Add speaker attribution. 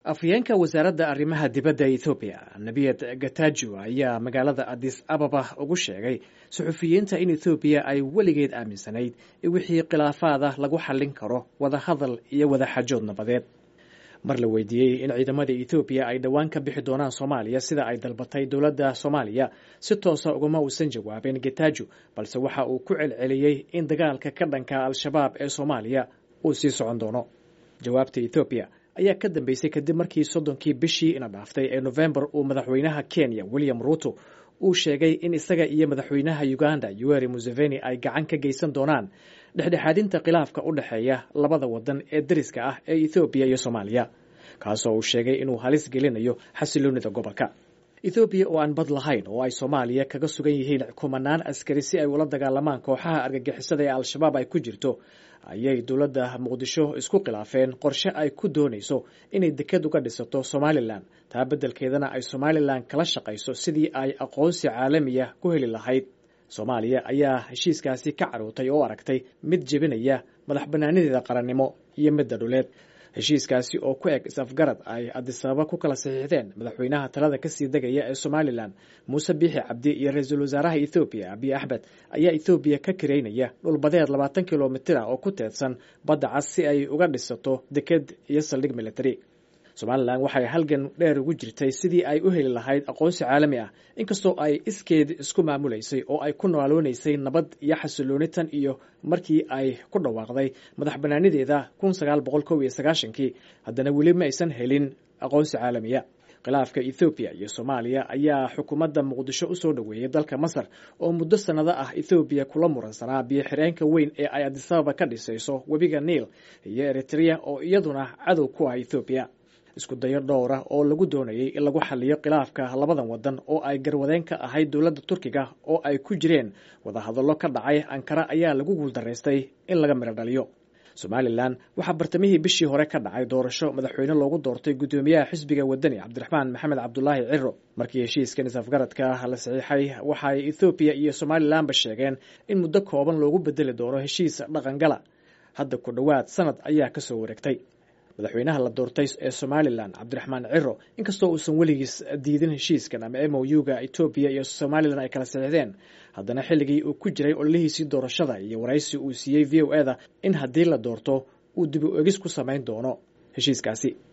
Speaker 1: afhayeenka wasaaradda arrimaha dibadda ethoobiya nebiyad gatajo ayaa magaalada adis ababa ugu sheegay suxufiyiinta in ethoobiya ay weligeed aaminsanayd in wixii khilaafaada lagu xallin karo wada hadal iyo wada xajood nabadeed mar la weydiiyey in ciidamada ethoobiya ay dhowaan ka bixi doonaan soomaaliya sida ay dalbatay dowladda soomaaliya si toosa ugama uusan jawaabin gatajo balse waxa uu ku celceliyey in dagaalka ka dhanka al-shabaab ee soomaaliya uu sii socon doono jawaabta ethoobiya ayaa ka dambeysay kadib markii soddonkii bishii ina dhaaftay ee nofembar uu madaxweynaha kenya william ruuto uu sheegay in isaga iyo madaxweynaha uganda yuweri museveni ay gacan ka geysan doonaan dhexdhexaadinta khilaafka u dhexeeya labada wadan ee dariska ah ee ethoobiya iyo soomaaliya kaasoo uu sheegay inuu halis gelinayo xasiloonida gobolka ethoobiya oo aan bad lahayn oo ay soomaaliya kaga sugan yihiin kumanaan askari si ay ula dagaalamaan kooxaha argagixisada ee al-shabaab ay ku jirto ayay dowladda muqdisho isku khilaafeen qorshe ay ku doonayso inay deked uga dhisato somalilan taa beddelkeedana ay somalilan kala shaqayso sidii ay aqoonsi caalamiya ku heli lahayd soomaaliya ayaa heshiiskaasi ka carootay oo aragtay mid jebinaya madax bannaanideeda qarannimo iyo midda dhuleed heshiiskaasi oo ku eg is-afgarad ay adisababa ku kala saxiixdeen madaxweynaha talada kasii degaya ee somalilan muuse biixi cabdi iyo ra-iisul wasaaraha ethoobiya abiy axmed ayaa ethoobiya ka kiraynaya dhulbadeed labaatan kilomitir ah oo ku teedsan badda cas si ay uga dhisato deked iyo saldhig military somalilan waxay halgan dheer ugu jirtay sidii ay u heli lahayd aqoonsi caalami ah inkastoo ay iskeed isku maamulaysay oo ay ku nooloonaysay nabad iyo xasilooni tan iyo markii ay ku dhawaaqday madax bannaanideeda kun sagaal boqol kow iyo sagaashankii haddana weli ma aysan helin aqoonsi caalamiya khilaafka ethoobiya iyo soomaaliya ayaa xukuumadda muqdisho u soo dhoweeyey dalka masar oo muddo sannado ah ethoobiya kula muransanaa biyo xireenka weyn ee ay adisababa ka dhisayso webiga niil iyo eritrea oo iyaduna cadow ku ah ethoobiya isku dayo dhowr ah oo lagu doonayay in lagu xaliyo khilaafka labadan wadan oo ay garwadeen ka ahayd dowladda turkiga oo ay ku jireen wadahadallo ka dhacay ankara ayaa lagu guuldaraystay in laga midho dhaliyo somalilan waxaa bartamihii bishii hore ka dhacay doorasho madaxweyne loogu doortay guddoomiyaha xisbiga wadani cabdiraxmaan maxamed cabdulaahi ciro markii heshiiskan is-afgaradka la saxiixay waxaay ethoobiya iyo somalilanba sheegeen in muddo kooban loogu bedeli doono heshiis dhaqangala hadda ku dhowaad sanad ayaa kasoo wareegtay madaxweynaha la doortay ee somalilan cabdiraxmaan ciro inkastoo uusan weligiis diidin heshiiskan ama m o u-ga etoobiya iyo somalilan ay kala saxiixdeen haddana xilligii uu ku jiray ololihiisii doorashada iyo waraysi uu siiyey v o e da in haddii la doorto uu dib u egis ku samayn doono heshiiskaasi